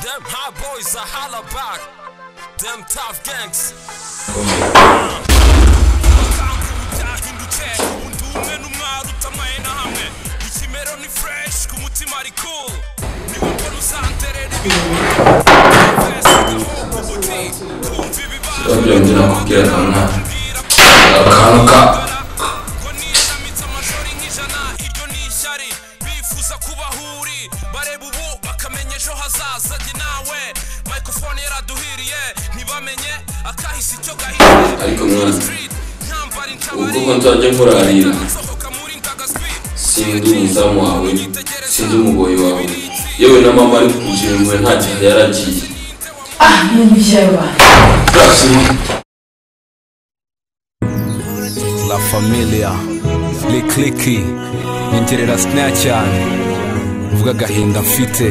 Them high boys are holla back. Them tough gangs. Bakanga ibyahindutse, ubu ndi umwe n'umwari utamaye na hamwe. Ikimero ni fresh, ku mutima ari cool. Niwe mbona uzanterera byongera kubwira kamwana akantu ka ngo niyamitse amajoro nk'ijana iryo ni ishyari bifuza kubahuri bareba ubu bakamenya ejo hazaza njye nawe microphone yaraduhiriye ntibamenye akahise icyo gahiye ariko mwana street ntambara ubwo inshabari ko nzajya nkurarira nsohoka muri ndagaswi sindi umuzamu wawe sindi umugoyi wawe yewe na mama ari kujira impuhwe nta gihe yari agiye Ah, non mi serva. Rasima. La Familia Likliki Nyongerera Snatchan Mvuga agahinda mfite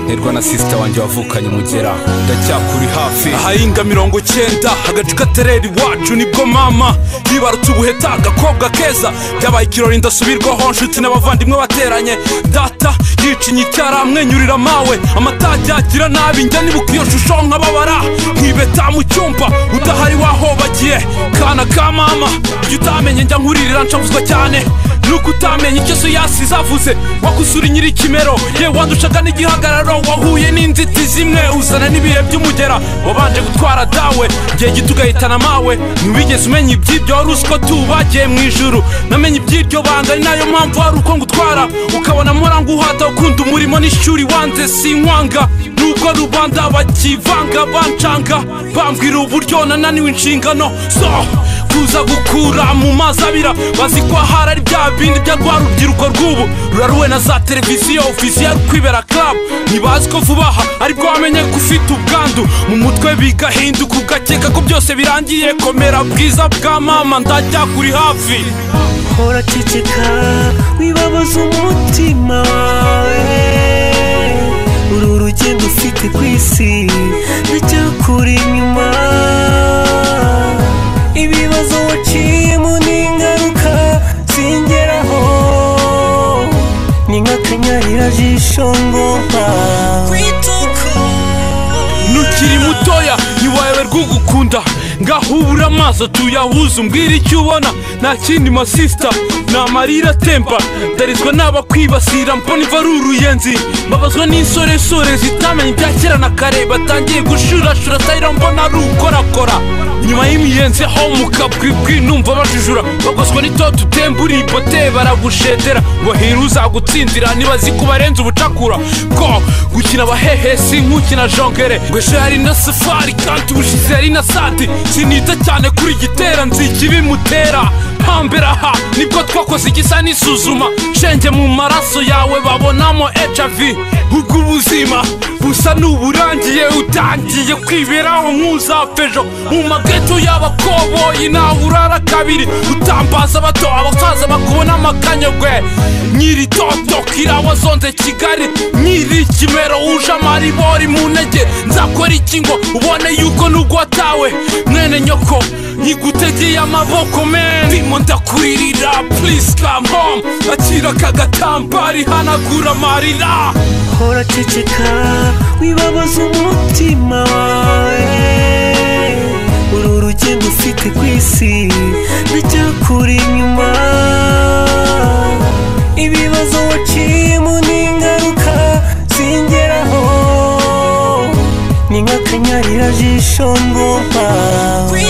Nerwa na sister wanjye wavukanye umugera Ndacyakuri hafi ahahinga mirongo cyenda agacu katerera iwacu nibwo mama yibarutse ubuheta agakobwa keza byabaye ikirori ndasubirwaho nshuti n'abavandimwe bateranye data yicinye icyara amwenyurira mawe amatage agira nabi njya nibuka iyo shusho nkababara nkibeta mu cyumba udahari wahobagiye kana ka mama iyo utamenye njya nkuririra nshavuzwa cyane nuko utamenye icyo yasize avuze wakusura nyiri ikimero ye wanducaga n'igihagararo wahuye n'inzitizi imwe uzana n'ibihe by'umugera wabanje gutwara dawe igihe gito ugahitana mawe ntiwigeze umenya iby'ibyo wari uzi ko tubagiye mu ijuru namenye iby'iryo banga ari nayo mpamvu hari uko ngutwara ukabona muranguhata ukunda umurimo n'ishuri wanze sinkwanga nuko rubanda bakivanga bancanga bambwira uburyo nananiwe inshingano so kuza gukura mu mazi abira bazi ko ahari ari bya bindi bya rwa rubyiruko rw'ubu ruraruwe na za televiziyo ofisi ya rukwibera club ntibazi ko vuba aha aribwo wamenye ko ufite ubwandu mu mutwe bigahinduka ugakeka ko byose birangiye komera bwiza bwa mama ndajya kuri hafi hora ceceka wibabaza umutima wawe uru rugendo ufite ku isi rujya kuri inyuma ibibazo waciyemo n'ingaruka zingeraho ni nk'akanyarira jisho ngo nta nukiri mutoya ntiwayoberwa ugukunda ngaho ubura amaso tuyahuze umbwira icyo ubona nta kindi masisita ni amarira atemba ndarizwa n'abakwibasira mbona iva ari uruyenzi mbabazwa n'insoresore zitamenya ibya kera na kare batangiye gushurashura atahira mbona ari ukorakora nyuma y'imiyenzi ho mu kabwibwi numva bajujura bagoswa n'itoto utembura ibote baragushedera bahera uzagutsindira nibazi ko barenze ubucakura ko gukina abahehesi nk'ukina jongere ngo ejo yari na safari kandi ubushize yari na sadi sinita cyane kuri gitera nziki bimutera hambere aha nibwo twakoze igisa n'isuzuma shenge mu maraso yawe babonamo hiv ubwo ubuzima busa n'uburangiye utangiye kwiberaho nk'uzapfejo mu mageto y'abakoboyi nawe urara kabiri utambaza abato abasaza bakubona amakanyagwe nyiri toto kirawa zonze kigali nyiri kimero uje amaribori mu ntege nzakora iki ngo ubone yuko nubwo watawe mwene nyoko nyigutegeye amaboko men ndimo ndakuririra please come home akira aka gatambari hanagura amarira hora ceceka wibabaza umutima wawe uru rugendo ufite ku isi rujya kuri inyuma ibibazo waciyemo n'ingaruka zingeraho ni nk'akanyarira jisho ngo ntawe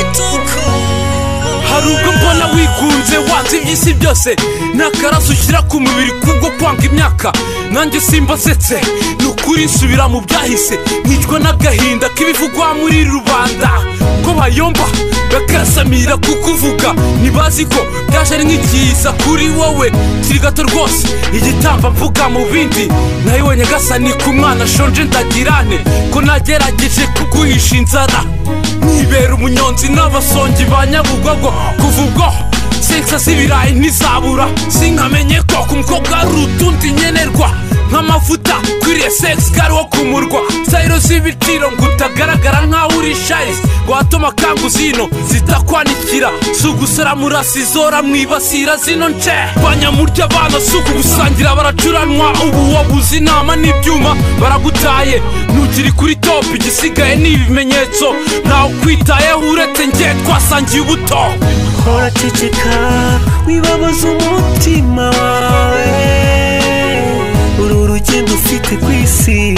hari ubwo mbona wigunze wanze iby'isi byose ni akaraso ushyira ku mubiri kubwo kwanga imyaka nanjye simbasetse ni ukuri nsubira mu byahise nkicwa n'agahinda k'ibivugwa muri rubanda ko bayomba bakasamira kukuvuga ntibazi ko byaje ari nk'ikiza kuri wowe kiri gato rwose igitamba mvuga mu bindi nayo we nyagasani ku mwana ashonje ndagirane ko nagerageje kuguhisha inzara nibera umunyonzi n'abasongi ba nyabugogo kuva ubwo sekisa z'ibirayi ntizabura sinkamenye ko ku mukobwa ari utundi nkenerwa nk'amavuta kuri ukwiriye sex gari wo kumurwa sayiro z'ibiciro ngo utagaragara nkaho uri shayisi watuma kangu zino zitakwanikira si ugusara murasizora mwibasira zino nce banyamurya abana si ukugusangira baracuranwa ubu wabuze inama n'ibyuma baragutaye nugiri kuri topu igisigaye ni ibimenyetso ntawe ukwitayeho uretse njye twasangiye ubuto hora ceceka wibabaza umutima wawe uru rugendo ufite ku isi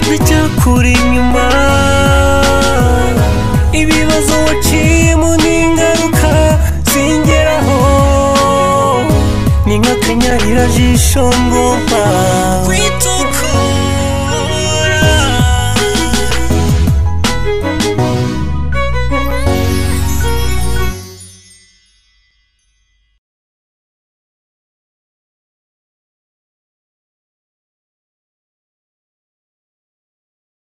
nticyakura inyuma ibibazo waciyemo n'ingaruka zingeraho ni nk'akanyarira jisho ngoma